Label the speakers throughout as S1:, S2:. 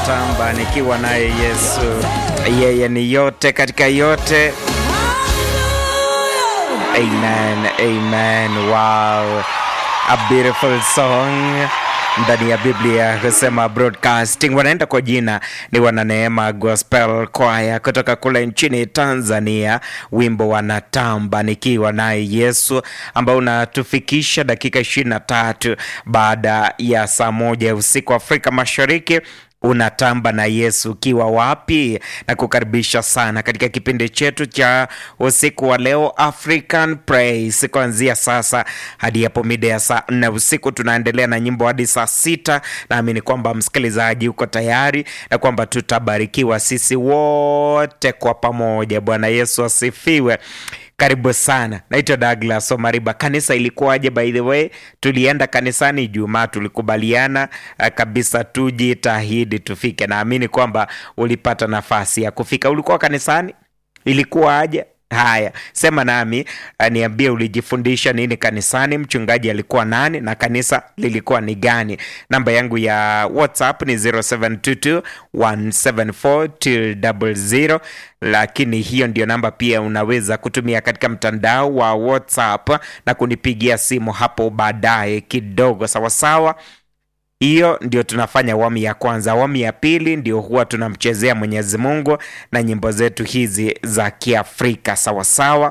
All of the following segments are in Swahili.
S1: natamba nikiwa naye Yesu, yeye ni yote katika yote. Amen, amen. Wow, a beautiful song ndani ya Biblia husema broadcasting. Wanaenda kwa jina ni Wananeema Gospel Choir kutoka kule nchini Tanzania, wimbo wanatamba nikiwa naye Yesu, ambao unatufikisha dakika ishirini na tatu baada ya saa moja ya usiku Afrika Mashariki unatamba na Yesu ukiwa wapi? Na kukaribisha sana katika kipindi chetu cha usiku wa leo African Praise, kuanzia sasa hadi hapo mida ya saa nne usiku. Tunaendelea na nyimbo hadi saa sita. Naamini kwamba msikilizaji uko tayari na kwamba tutabarikiwa sisi wote kwa pamoja. Bwana Yesu asifiwe. Karibu sana, naitwa Douglas Omariba. Kanisa ilikuwaje? By the way, tulienda kanisani Ijumaa, tulikubaliana uh, kabisa tujitahidi tufike. Naamini kwamba ulipata nafasi ya kufika. Ulikuwa kanisani, ilikuwaje? Haya, sema nami, uh, niambie ulijifundisha nini kanisani, mchungaji alikuwa nani na kanisa lilikuwa ni gani? Namba yangu ya WhatsApp ni 0722 174 lakini hiyo ndio namba pia unaweza kutumia katika mtandao wa WhatsApp na kunipigia simu hapo baadaye kidogo, sawasawa. Hiyo ndio tunafanya awamu ya kwanza. Awamu ya pili ndio huwa tunamchezea Mwenyezi Mungu na nyimbo zetu hizi za Kiafrika, sawasawa.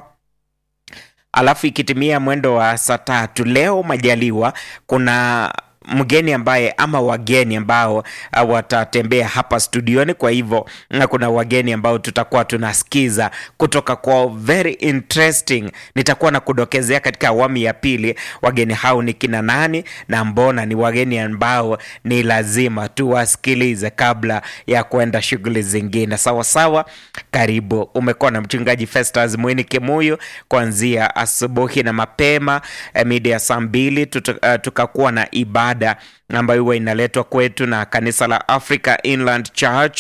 S1: Alafu ikitimia mwendo wa saa tatu leo majaliwa, kuna mgeni ambaye ama wageni ambao uh, watatembea hapa studioni. Kwa hivyo na kuna wageni ambao tutakuwa tunasikiza kutoka kwa very interesting. Nitakuwa na kudokezea katika awamu ya pili wageni hao ni kina nani na mbona ni wageni ambao ni lazima tuwasikilize kabla ya kuenda shughuli zingine. Sawa sawa, karibu. Umekuwa na mchungaji Festus Mwini Kimuyu kuanzia asubuhi na mapema eh, mida ya saa mbili tuta- uh, tukakuwa na ibada ambayo huwa inaletwa kwetu na kanisa la Africa Inland Church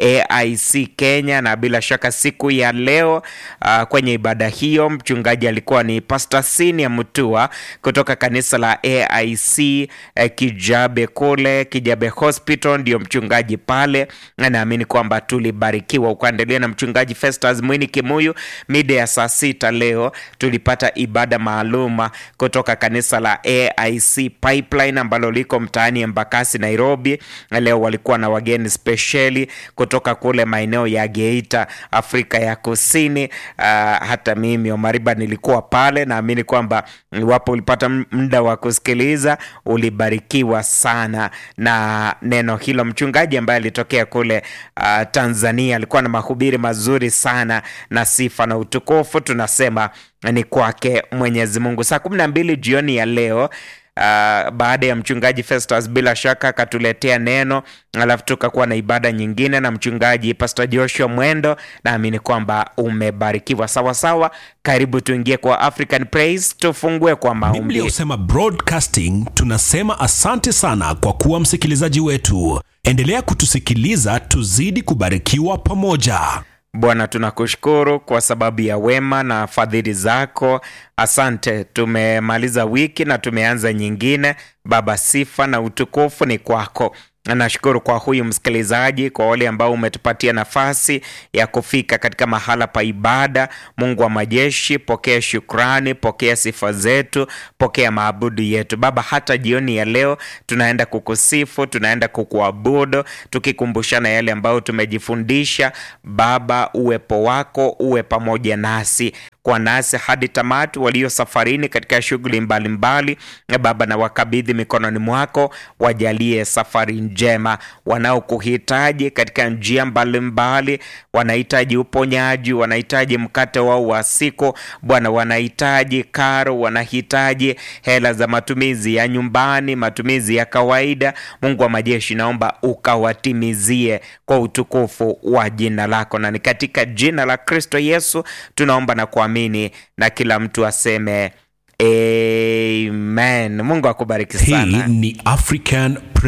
S1: AIC Kenya, na bila shaka siku ya leo uh, kwenye ibada hiyo mchungaji alikuwa ni Pastor Sinia Mutua kutoka kanisa la AIC eh, Kijabe kule Kijabe Hospital, ndio mchungaji pale, na naamini kwamba tulibarikiwa. Ukaendelea na mchungaji Festus Mwini Kimuyu mida ya saa sita leo tulipata ibada maalum kutoka kanisa la AIC Pipeline ambalo liko mtaani Embakasi, Nairobi. Leo walikuwa na wageni spesheli kutoka kule maeneo ya Geita, Afrika ya Kusini. Uh, hata mimi Omariba nilikuwa pale. Naamini kwamba iwapo ulipata muda wa kusikiliza ulibarikiwa sana na neno hilo. Mchungaji ambaye alitokea kule uh, Tanzania alikuwa na mahubiri mazuri sana, na sifa na utukufu tunasema ni kwake Mwenyezi Mungu. Saa kumi na mbili jioni ya leo Uh, baada ya mchungaji Festus bila shaka akatuletea neno, alafu tukakuwa na ibada nyingine na mchungaji Pastor Joshua Mwendo. Naamini kwamba umebarikiwa sawa sawa. Karibu tuingie kwa African Praise, tufungue kwa
S2: Biblia
S1: maombi.
S2: husema broadcasting. Tunasema asante sana kwa kuwa msikilizaji wetu. Endelea kutusikiliza, tuzidi kubarikiwa pamoja.
S1: Bwana, tunakushukuru kwa sababu ya wema na fadhili zako. Asante, tumemaliza wiki na tumeanza nyingine. Baba, sifa na utukufu ni kwako. Na Nashukuru kwa huyu msikilizaji, kwa wale ambao umetupatia nafasi ya kufika katika mahala pa ibada. Mungu wa majeshi, pokea shukrani, pokea sifa zetu, pokea maabudu yetu Baba. Hata jioni ya leo tunaenda kukusifu, tunaenda kukuabudu, tukikumbushana yale ambayo tumejifundisha. Baba, uwepo wako uwe pamoja nasi kwa nasi hadi tamati, walio safarini katika shughuli mbalimbali. Baba, na wakabidhi mikononi mwako, wajalie safari njema. Wanaokuhitaji katika njia mbalimbali, wanahitaji uponyaji, wanahitaji mkate wao wa siku Bwana, wanahitaji karo, wanahitaji hela za matumizi ya nyumbani, matumizi ya kawaida. Mungu wa majeshi, naomba ukawatimizie kwa utukufu wa jina lako, na ni katika jina la Kristo Yesu tunaomba na kuamini, na kila mtu aseme amen. Mungu akubariki
S2: Hii
S1: sana.
S2: ni African